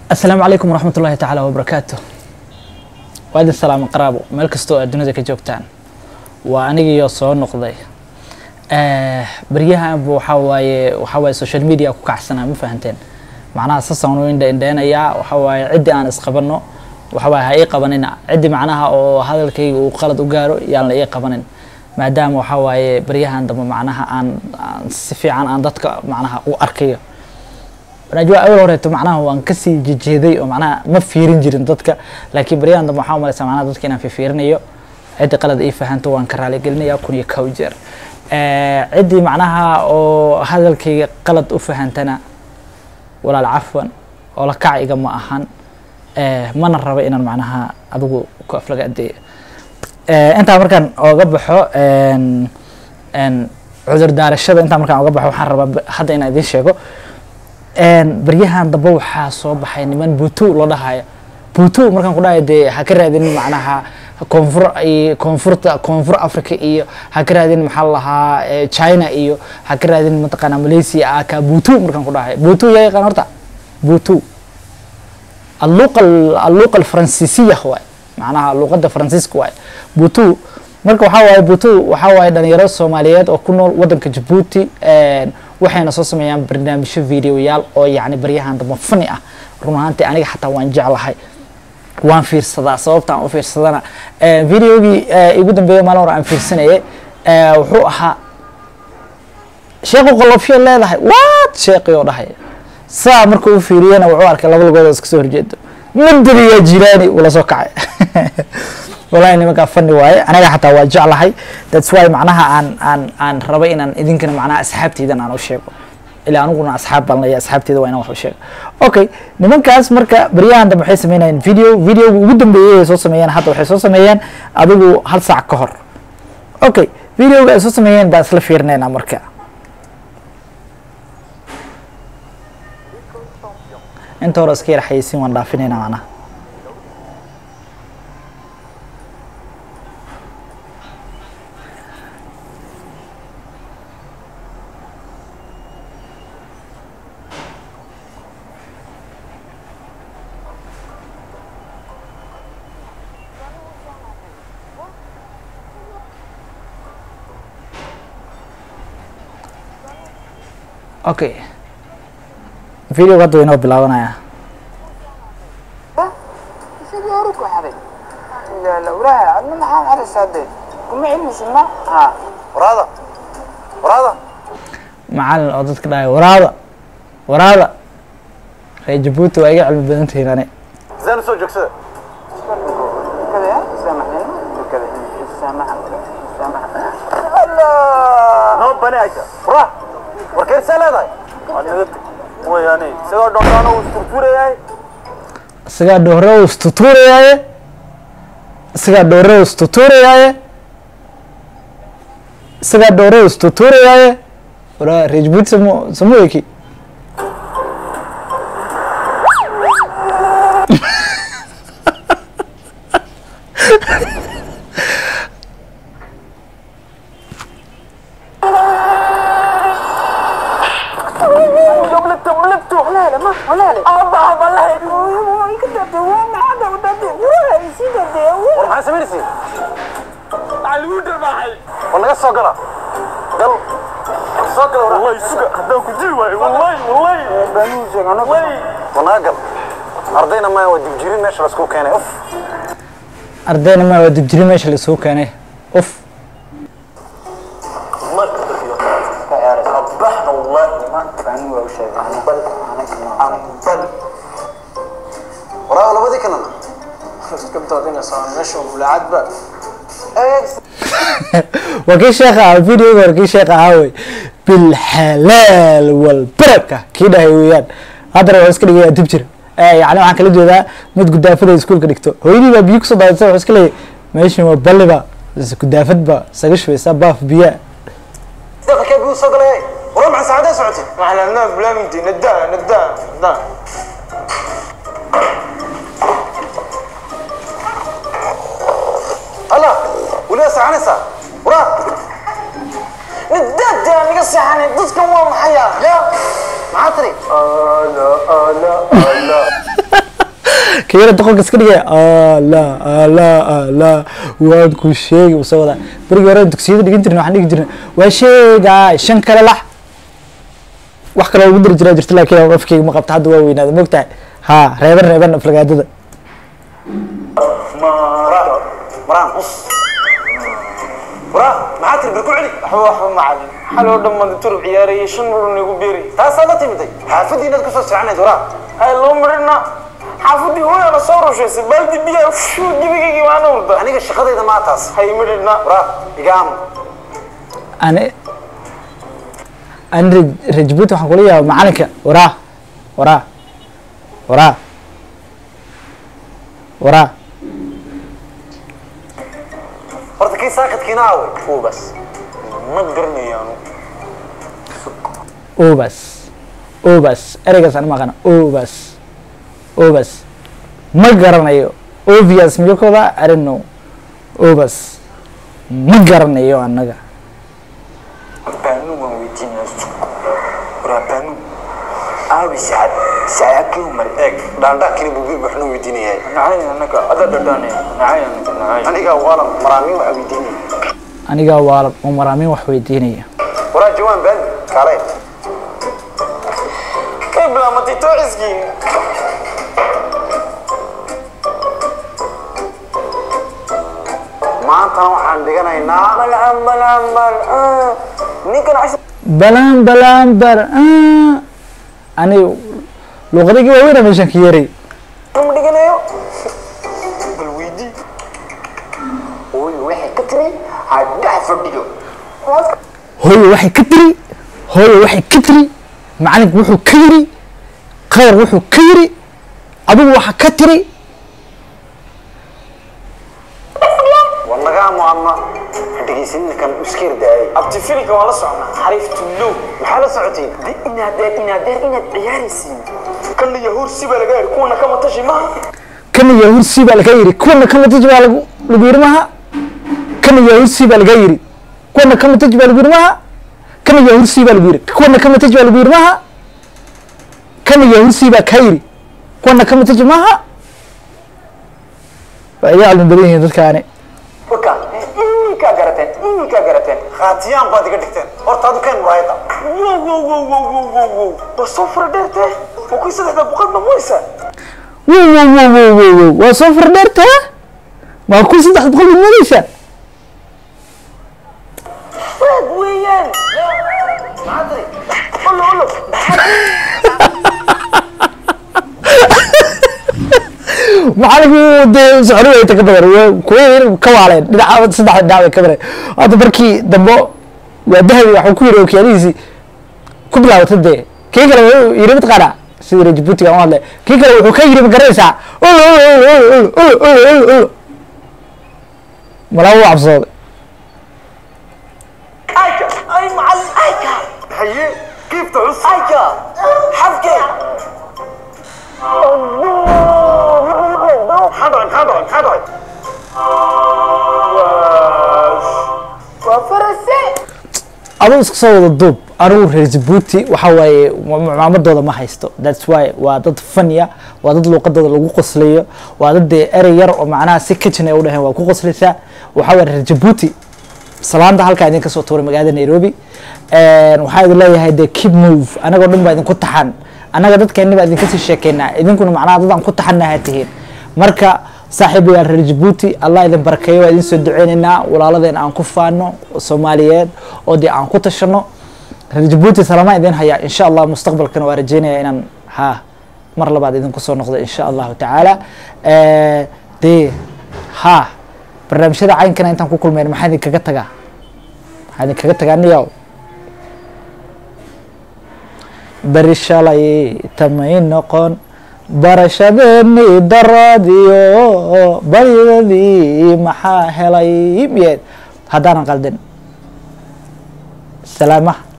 asalaamu calaykum waraxmat ullaahi tacaala wabarakaatu waa idin salaamo qaraabo meel kastoo aad dunida ka joogtaan waa anigiyo soo noqday baryahanba waxaa waaye waxaa waaye social media ku kacsanaa ma fahanteen macnaha sasaan u indha indheenayaa waxaa waaye ciddii aan isqabanno waxaa waaye ha ii qabanina ciddii macnaha oo hadalkayga uu qalad u gaaro yaan la ii qabanin maadaama waxaa waaye baryahan dambe macnaha aan aan si fiican aan dadka macnaha u arkayo najwa awal horeeto macnaha waan kasii jejeeday oo macnaha ma fiirin jirin dadka laakiin baryahan dambe waxaa umalaysaa macnaha dadka inaan fiirinayo ciddi qalad ii fahanto waan ka raaligelinaya kun iyo kow jeer ciddii macnaha oo hadalkayga qalad u fahantana walaal cafwan oo la kac iga ma ahan mana raba inaan macnaha adigu ku aflaga adeeyo intaa markaan oga baxo cudur daarashada intaa markaan oga baxo waxaan rabaa hadda inaan idiin sheego baryahan dambe waxaa soo baxay niman butu loo dhahayo butu markaan ku dhahayo dee ha ka raadinin macnaha koonfur iyo koonfurta koonfur africa iyo ha ka raadinin maxaa la lahaa china iyo ha ka raadinin mataqaana malaysia aka butu markaan ku dhahayo butu yaa yaqaan horta butu alluqa alluqa alfransiisiya waay macnaha luqadda faransiiska waay butu marka waxaa waaye butu waxaa waaye dhalinyaro soomaaliyeed oo ku nool waddanka jabuuti waxayna soo sameeyaan barnaamijyo videoyaal oo yacni baryahan dambe fani ah run ahaantii aniga xataa waan jeclahay waan fiirsadaa sababta aan u fiirsadana videogii igu dambeeya maalin hore aan fiirsanayay wuxuu ahaa sheekhu qolofyo leedahay waad sheeqi oo dhahay saa marka u fiiriyana wuxuu arkay laba lugood oo iska soo horjeedo madani yaa jilaani ula soo kacay wallahi nimankaa fani waaye aniga xataa waa jeclahay that's why macnaha aan aan aan raba inaan idinkana macnaha asxaabteydan aan u sheego ilaa aniguna asxaab baan leeyahay asxaabteyda waa inaan wax u sheego okay nimankaas marka baryahan dambe waxay sameynayeen video videoga ugu dambeeyay ay soo sameeyeen hadda waxay soo sameeyeen adigu hal saac ka hor okay videoga ay soo sameeyeen baan isla fiirinaynaa marka inta hore iska yar xayeysiin waan dhaafinaynaa macnaha okay videoga hadda waynoo bilaabanaya isagii hore ku xaday ilaala walaha adna maxaa xadaysaa dee kuma cilmisid ma ha waraada waraada macalin oo dadka dhahay waraada waraada reer jabuuti waa iga cilmi badan tihiin ani زين سو جوكسه kada ya saamaxnina kada saamaxa saamaxa allah نو بني عيسى ورا وركير سالة ويعني سيدو دونتانو استرتوري هاي isagaa dhoore u istutuurayaaye isagaa dhoore u istutuurayaaye isagaa dhoore u istutuurayaaye waraa reer jabuuti samu samu eki ملكته ملكته ولا لا ما ولا لا الله والله يقول كده هو ما عدا وده ولا يصير ده maxaa samaynaysiin على درباحي war naga soo gala gal soo gala wallahi suga haddaan ku jiri waayo wallahi wallahi بنوزك انا war naga gal ardayna maya waa dibjirin meesha laisku keenay uf ardayna ma waa dibjiri meesha laisugu keenay uf صبحنا والله ما فهموا ولا شيء انا بل انا كمان انا بل waraa labadii kalena كنت اعطينا صار نشوف ولعد بقى waa kii sheekha ah videoga hore kii sheekha ahaa wey bilxalaal walbaraka kii dhahay weeyaan haddana waa iska dhigayaa dib jira yani waxaan kala jeedaa mid gudaafada iskuulka dhigto hooyadii baa biyo kusoo daadisa wuxuu iska leeyahy meeshan waa balliba gudaafad ba isaga shubeysaa baaf biyaa daqa buu soo galay waraa maxaa saacadee socotay احنا الناس بلا مدي نداء نداء نداء hala weliba saacanaysaa waraa نداء ده انا قصي يعني ضدكم هو محيا لا maxaa tiri انا انا انا kayara doqonka iska dhigaya ala ala ala waan ku sheegi uu soo wadaa berigii hore dugsiyada dhigin jirna waxaan dhigi jirna waa sheegaa shan kale lax wax kaloo lagu diri jiraa jirta laakiin afkeyga ma qabta hadda waa weynaada mogtahay ha reeban reeban aflagaadada maraan maraan us waraa maxaa tiri bil ku celi waxba waxba macalin xaloo dhammaad turub ciyaarayay shan muran igu beeri taasaa la timiday xaafadii inaad kusoo socnayd waraa hay loo marina xaafadii hooyana soo rushaysay baaldi biyaa shuu jibigaygii waana urda aniga shaqadayda maa taas hay midhina waraa igaam ani ani Raj- rajbuuti waxaan kula yaaba macalinka waraa waraa waraa waraa horta kii saakadkiina aaway kuubas ma garanayaanu obas obas ereygaas aan maqana obas obas ma garanayo obvious miyo koda i don't know obas ma garanayo annaga baanu waan weydiinaya waraa baanu aabi sacad sacadkii umar eeg dhaandhaakini buu waxna weydiinayaa nacay annaga ada dhadhaane nacay annaga nacay aniga waala maraamiin waxaa weydiinaya anigaa waalan oo maraamin wax weydiinaya waraa jawaan baadi kaale kay bilaamatay toociskii maantana waxaan dhiganaynaa balaan balaan bal ninkan cashir balaan balaan bar ah. ani luqadagii waaweyna meeshaan ka yeray ma dhiganayo bal weydii hooyo waxay ka tiri hadhax fadhiyo hooyo waxay ka tiri hooyo waxay ka tiri macalinku wuxuu ka yiri qadar wuxuu ka yiri adigu waxa ka tiri war lagaa muadna dhegaysanina kan uskeer daayay abti filika waa la socnaa xariif tullow maxaa la socotiin de inaadeer inaadeer inaad ciyaaraysiin kana yahuur si baa laga heri kuwana kama tashi maha kana yahursi baa laga yiri kuwana kamataji baa lagu lagu yiri maha kana yahursi baa laga yiri kuwana kamataji baa lagu yiri maha kana yahursi baa lagu yiri kuwana kamataji baa lagu yiri maha kana yahursi baa ka yiri kuwana kamataji maha waa iga calmi badan yihiin dadkaani waka iminkaa garateen iminkaa garateen khaatiyaan baad iga dhigteen horta adu keen muraayada wow wow wow wow wow wow wow waa soo fara dheertee waa kuwii saddexda boqol mamoysa wow wow wow wow wow wow waa soo fardheertaa waa kun saddex boqol baad moodeysaa waad weeyaan olo olo macalinku dee socdo wayta ka badan waa kuwa yar ka waaleen dhinaca saddex dhinac bay ka badan hadda markii dambe waa dahabi waxuu ku yiri okiyaalihiisii ku bilaabatay dee kii kale wuxuu yiri mataqaana sidii reer jabuutiga aan u hadlay kii kale wuxuu ka yiri ma garanaysaa olo olo olo olo olo olo olo olo malaa wuu cabsooday ayka ay macallin ayka haye kiifta cus ayka xabkee maxaa dhacay maxaa dhacay maxaa dhacay waa farase aduu iska soo wada duub anigu reer jabuuti waxa waaye macaamadooda ma haysto thats why waa dad fanya waa dad luuqadooda lagu qoslayo waa dad dee erey yar oo macnaha si kitchen ay u dhaheen waa ku qoslaysaa waxa waye reer jabuuti salaanta halkaa idin kasoo tuuray magaalada nairobi waxaa idin leeyahay dee keep move anagoo dhan baa idinku taxan annaga dadkeeni baa idinka sii sheekeynaa idinkuna macnaha dad aan ku taxanaha tihiin marka saaxiibayaal reer jabuuti allah idin barakeeyo waa idin soo duceyneynaa walaaladeen aan ku faano soomaaliyeed oo dee aan ku tashano reer jabuuti salamaan idin hayaa insha allah mustaqbalkana waa rajeynaya inaan ha mar labaad idinku soo noqdo insha allahu tacaala dee ha barnaamijyada caynkana intaan ku kulmeyn maxaa idinkaga tagaa maxaa idinkaga tagaa niyaw beri shalay tamay noqon barashadeeni daradiyo baryadii maxaa helay miyeed haddaanan qaldin salaamaha